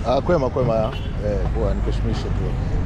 Ah, kwema kwema ya. Eh, poa nikushukishe tu.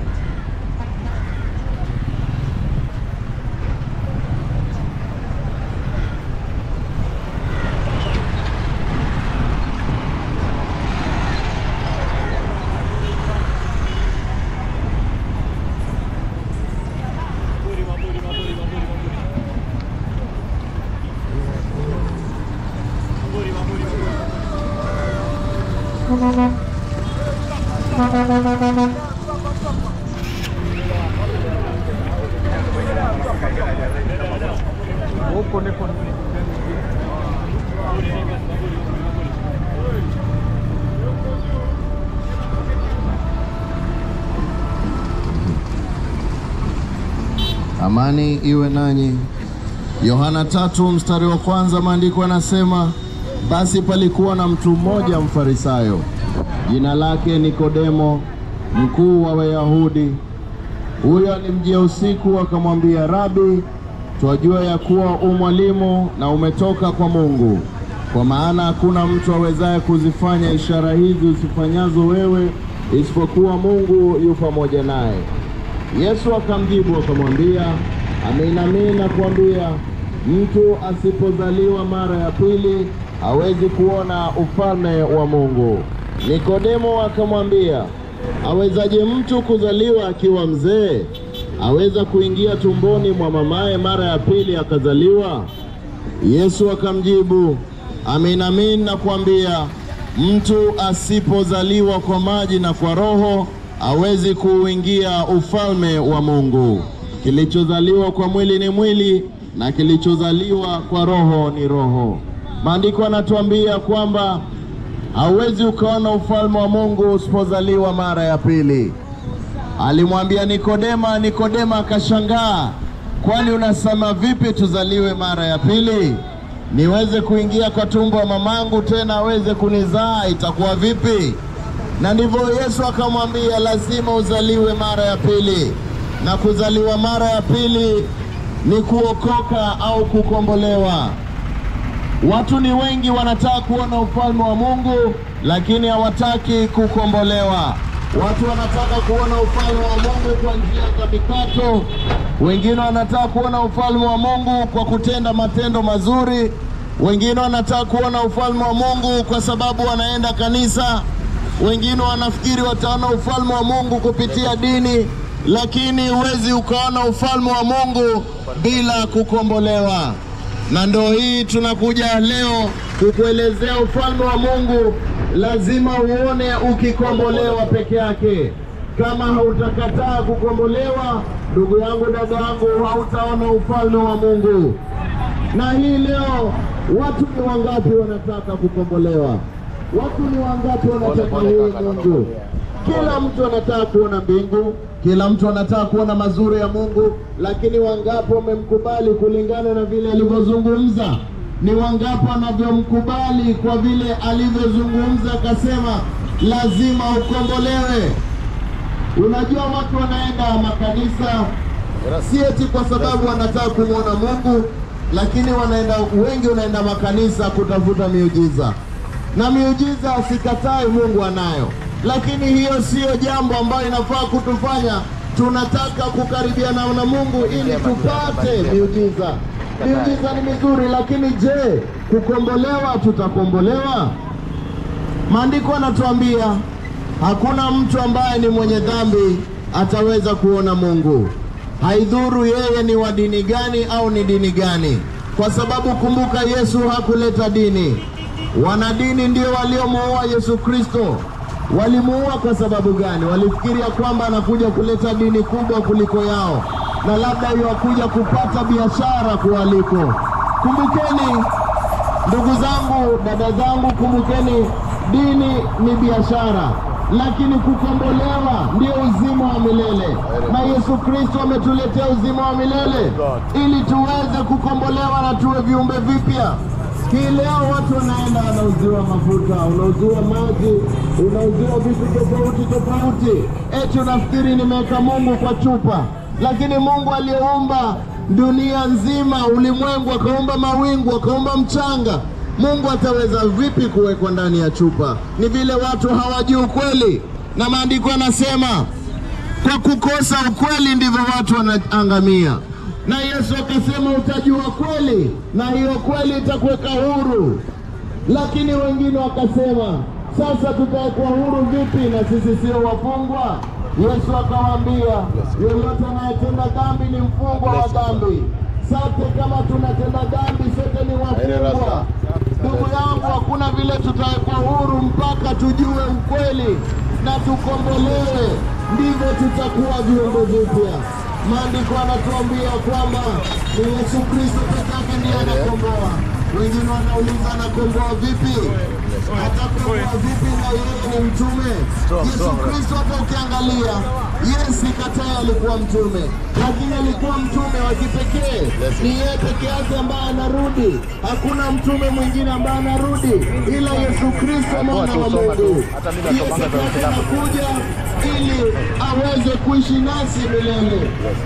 Amani iwe nanyi. Yohana tatu mstari wa kwanza, maandiko yanasema basi palikuwa na mtu mmoja mfarisayo, jina lake Nikodemo, mkuu wa Wayahudi. Huyo alimjia usiku, akamwambia, Rabi, twajua ya kuwa u mwalimu na umetoka kwa Mungu, kwa maana hakuna mtu awezaye kuzifanya ishara hizi usifanyazo wewe, isipokuwa Mungu yu pamoja naye. Yesu akamjibu akamwambia, amin amin nakuambia, mtu asipozaliwa mara ya pili hawezi kuona ufalme wa Mungu. Nikodemo akamwambia, awezaje mtu kuzaliwa akiwa mzee? Aweza kuingia tumboni mwa mamaye mara ya pili akazaliwa? Yesu akamjibu, amin amin nakuambia, mtu asipozaliwa kwa maji na kwa Roho hawezi kuuingia ufalme wa Mungu. Kilichozaliwa kwa mwili ni mwili na kilichozaliwa kwa roho ni roho. Maandiko yanatuambia kwamba hauwezi ukaona ufalme wa Mungu usipozaliwa mara ya pili. Alimwambia Nikodema, Nikodema akashangaa, kwani unasema vipi tuzaliwe mara ya pili? Niweze kuingia kwa tumbo wa mamangu tena aweze kunizaa, itakuwa vipi? Na ndivyo Yesu akamwambia, lazima uzaliwe mara ya pili, na kuzaliwa mara ya pili ni kuokoka au kukombolewa. Watu ni wengi wanataka kuona ufalme wa Mungu, lakini hawataki kukombolewa. Watu wanataka kuona ufalme wa Mungu kwa njia za mikato, wengine wanataka kuona ufalme wa Mungu kwa kutenda matendo mazuri, wengine wanataka kuona ufalme wa Mungu kwa sababu wanaenda kanisa, wengine wanafikiri wataona ufalme wa Mungu kupitia dini, lakini huwezi ukaona ufalme wa Mungu bila kukombolewa. Na ndo hii tunakuja leo kukuelezea ufalme wa Mungu, lazima uone ukikombolewa peke yake. Kama hautakataa kukombolewa, ndugu yangu, dada yangu, hautaona ufalme wa Mungu. Na hii leo watu ni wangapi wanataka kukombolewa? Watu ni wangapi wanataka huyu Mungu? Kila mtu anataka kuona mbingu, kila mtu anataka kuona mazuri ya Mungu, lakini wangapi wamemkubali kulingana na vile alivyozungumza? Ni wangapi wanavyomkubali kwa vile alivyozungumza, akasema lazima ukombolewe. Unajua, watu wanaenda makanisa si eti kwa sababu wanataka kumwona Mungu, lakini wanaenda wengi, wanaenda makanisa kutafuta miujiza, na miujiza sikatai, Mungu anayo, lakini hiyo siyo jambo ambayo inafaa kutufanya tunataka kukaribiana na Mungu ili tupate miujiza. Miujiza ni mizuri, lakini je, kukombolewa, tutakombolewa? Maandiko yanatuambia hakuna mtu ambaye ni mwenye dhambi ataweza kuona Mungu. Haidhuru yeye ni wa dini gani au ni dini gani, kwa sababu kumbuka, Yesu hakuleta dini. Wanadini ndio waliomuua Yesu Kristo. Walimuua kwa sababu gani? Walifikiria kwamba anakuja kuleta dini kubwa kuliko yao, na labda iwakuja kupata biashara kuwaliko. Kumbukeni ndugu zangu, dada zangu, kumbukeni, dini ni biashara, lakini kukombolewa ndio uzima wa milele, na Yesu Kristo ametuletea uzima wa milele ili tuweze kukombolewa na tuwe viumbe vipya. Hii leo watu wanaenda wanauziwa mafuta, unauziwa maji, unauziwa vitu tofauti tofauti, eti unafikiri nimeweka Mungu kwa chupa, lakini Mungu aliyeumba dunia nzima, ulimwengu, akaumba mawingu, akaumba mchanga, Mungu ataweza vipi kuwekwa ndani ya chupa? Ni vile watu hawajui ukweli, na maandiko yanasema kwa kukosa ukweli ndivyo watu wanaangamia. Na Yesu akasema utajua kweli, na hiyo kweli itakuweka huru. Lakini wengine wakasema sasa tutawekwa huru vipi na sisi sio wafungwa? Yesu akawaambia, yeyote anayetenda dhambi ni mfungwa wa dhambi. Sote kama tunatenda dhambi, sote ni wafungwa. Ndugu yangu, hakuna vile tutawekwa huru mpaka tujue ukweli na tukombolewe, ndivyo tutakuwa viumbe vipya. Maandiko anatuambia kwamba ni Yesu Kristo peke yake ndiye anakomboa. Wengine wanauliza anakomboa vipi? Atakomboa vipi na yeye ni mtume? Yesu Kristo, hata ukiangalia, Yesu kataa alikuwa mtume, lakini alikuwa mtume wa kipekee. Ni yeye peke yake ambaye anarudi, hakuna mtume mwingine ambaye anarudi ila Yesu Kristo, mwana wa Mungu. Yesu Kristo anakuja ili aweze kuishi nasi milele.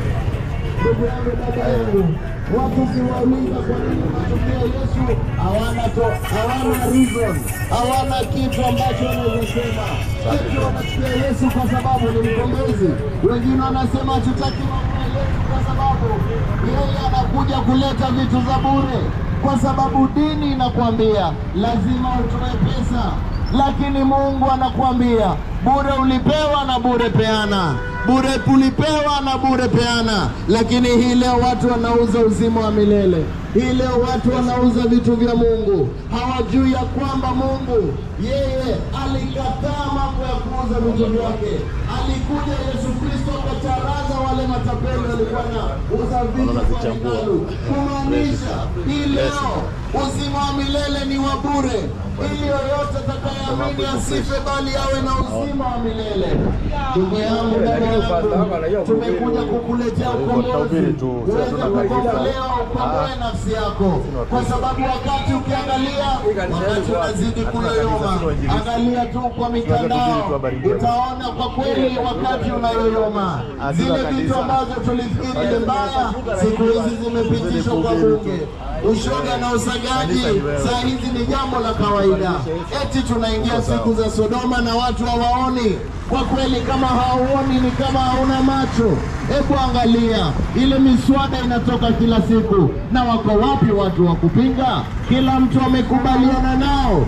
Ndugu yangu, dada yangu, watu ukiwauliza kwa nini wanatokea Yesu, hawana to, hawana reason, hawana kitu ambacho wanaweza sema. Eti wanasikia Yesu kwa sababu ni mkombozi. Wengine wanasema hatutaki mambo ya Yesu kwa sababu yeye anakuja kuleta vitu za bure, kwa sababu dini inakwambia lazima utoe pesa, lakini Mungu anakuambia bure ulipewa na bure peana bure ulipewa na bure peana. Lakini hii leo watu wanauza uzima wa milele. Hii leo watu wanauza vitu vya Mungu, hawajui ya kwamba Mungu yeye alikataa mambo ya kuuza vitu vyake. Alikuja Yesu Kristo akacharaza wale matapeli walikuwa na uza vitu kwa hekalu, kumaanisha hii leo uzima wa milele ni wa bure, ili yoyote atakayeamini asife, bali awe na uzima wa milele. Ndugu yangu, dada yangu, tumekuja kukuletea ukombozi uweze kukombolewa, ukomboe nafsi yako, kwa sababu wakati ukiangalia, wakati unazidi kuyoyoma, angalia tu kwa mitandao, utaona kwa kweli wakati unayoyoma. Zile vitu ambazo tulifikiri ni mbaya, siku hizi zimepitishwa kwa bunge. Ushoga na usagaji saa hizi ni jambo la kawaida. Eti tunaingia siku za Sodoma na watu hawaoni. Kwa kweli, kama hauoni ni kama hauna macho. Hebu angalia ile miswada inatoka kila siku, na wako wapi watu wa kupinga? Kila mtu amekubaliana nao,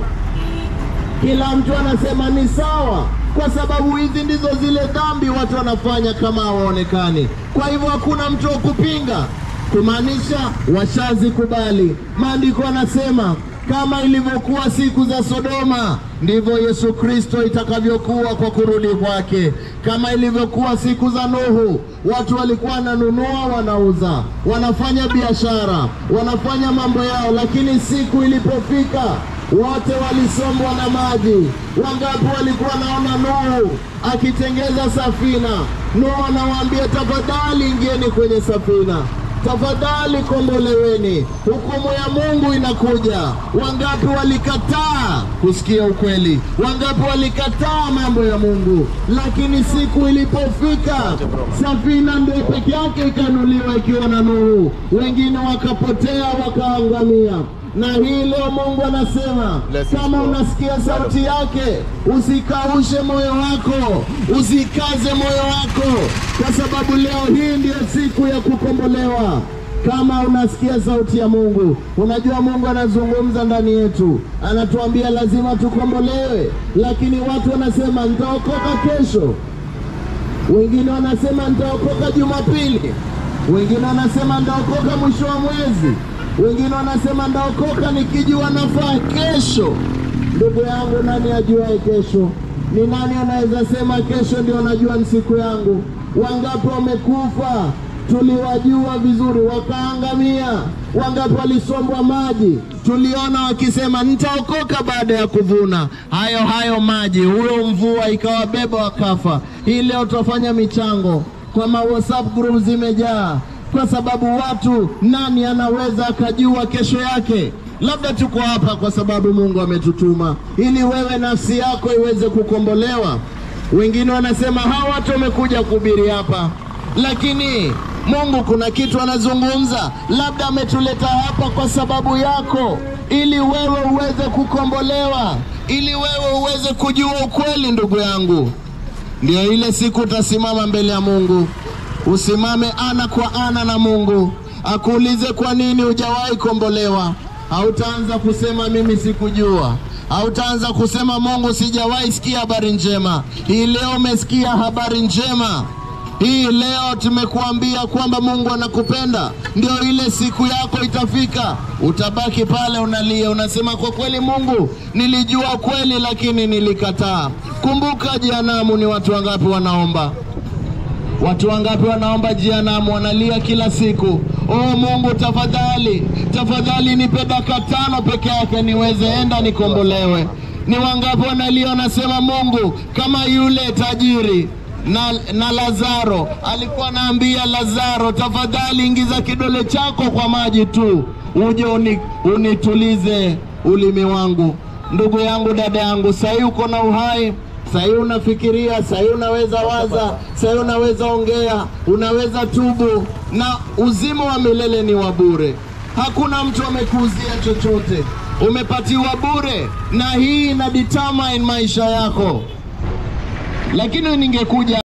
kila mtu anasema ni sawa, kwa sababu hizi ndizo zile dhambi watu wanafanya kama hawaonekani. Kwa hivyo hakuna mtu wa kupinga kumaanisha washazikubali. Maandiko anasema kama ilivyokuwa siku za Sodoma ndivyo Yesu Kristo itakavyokuwa kwa kurudi kwake. Kama ilivyokuwa siku za Nuhu, watu walikuwa wananunua, wanauza, wanafanya biashara, wanafanya mambo yao, lakini siku ilipofika wote walisombwa na maji. Wangapi walikuwa naona Nuhu akitengeza safina? Nuhu anawaambia tafadhali, ingieni kwenye safina tafadhali komboleweni, hukumu ya Mungu inakuja. Wangapi walikataa kusikia ukweli? Wangapi walikataa mambo ya Mungu? Lakini siku ilipofika, safina ndio peke yake ikanuliwa ikiwa na Nuhu, wengine wakapotea wakaangamia. Na hii leo Mungu anasema kama unasikia sauti yake, usikaushe moyo wako, usikaze moyo wako, kwa sababu leo hii ndiyo siku ya kukombolewa. Kama unasikia sauti ya Mungu, unajua Mungu anazungumza ndani yetu, anatuambia lazima tukombolewe, lakini watu wanasema nitaokoka kesho, wengine wanasema nitaokoka Jumapili, wengine wanasema nitaokoka mwisho wa mwezi wengine wanasema ndaokoka nikijua nafaa kesho. Ndugu yangu, nani ajuae kesho? Ni nani anaweza sema kesho ndio najua ni siku yangu? Wangapi wamekufa tuliwajua vizuri, wakaangamia. Wangapi walisombwa maji, tuliona wakisema nitaokoka baada ya kuvuna hayo hayo maji, huyo mvua ikawabeba wakafa. Hii leo tutafanya michango kwa ma WhatsApp group zimejaa kwa sababu watu, nani anaweza akajua kesho yake? Labda tuko hapa kwa sababu Mungu ametutuma ili wewe nafsi yako iweze kukombolewa. Wengine wanasema hawa watu wamekuja kuhubiri hapa, lakini Mungu kuna kitu anazungumza, labda ametuleta hapa kwa sababu yako, ili wewe uweze kukombolewa, ili wewe uweze kujua ukweli. Ndugu yangu, ndio ile siku utasimama mbele ya Mungu, usimame ana kwa ana na Mungu, akuulize kwa nini hujawahi kombolewa. Hautaanza kusema mimi sikujua, hautaanza kusema Mungu, sijawahi sikia habari njema. Hii leo umesikia habari njema. Hii leo tumekuambia kwamba Mungu anakupenda, ndio ile siku yako itafika. Utabaki pale unalia, unasema kwa kweli, Mungu, nilijua kweli, lakini nilikataa. Kumbuka jehanamu ni watu wangapi wanaomba Watu wangapi wanaomba jehanamu, wanalia kila siku, oh Mungu, tafadhali tafadhali, nipe dakika tano peke yake niweze enda nikombolewe. Ni wangapi wanalia, wanasema Mungu, kama yule tajiri na, na Lazaro alikuwa anaambia Lazaro, tafadhali ingiza kidole chako kwa maji tu uje uni, unitulize ulimi wangu. Ndugu yangu, dada yangu, sahii uko na uhai Sahii unafikiria, sahii unaweza waza, sahii unaweza ongea, unaweza tubu, na uzima wa milele ni wa bure. Hakuna mtu amekuuzia chochote, umepatiwa bure, na hii ina determine maisha yako. Lakini ningekuja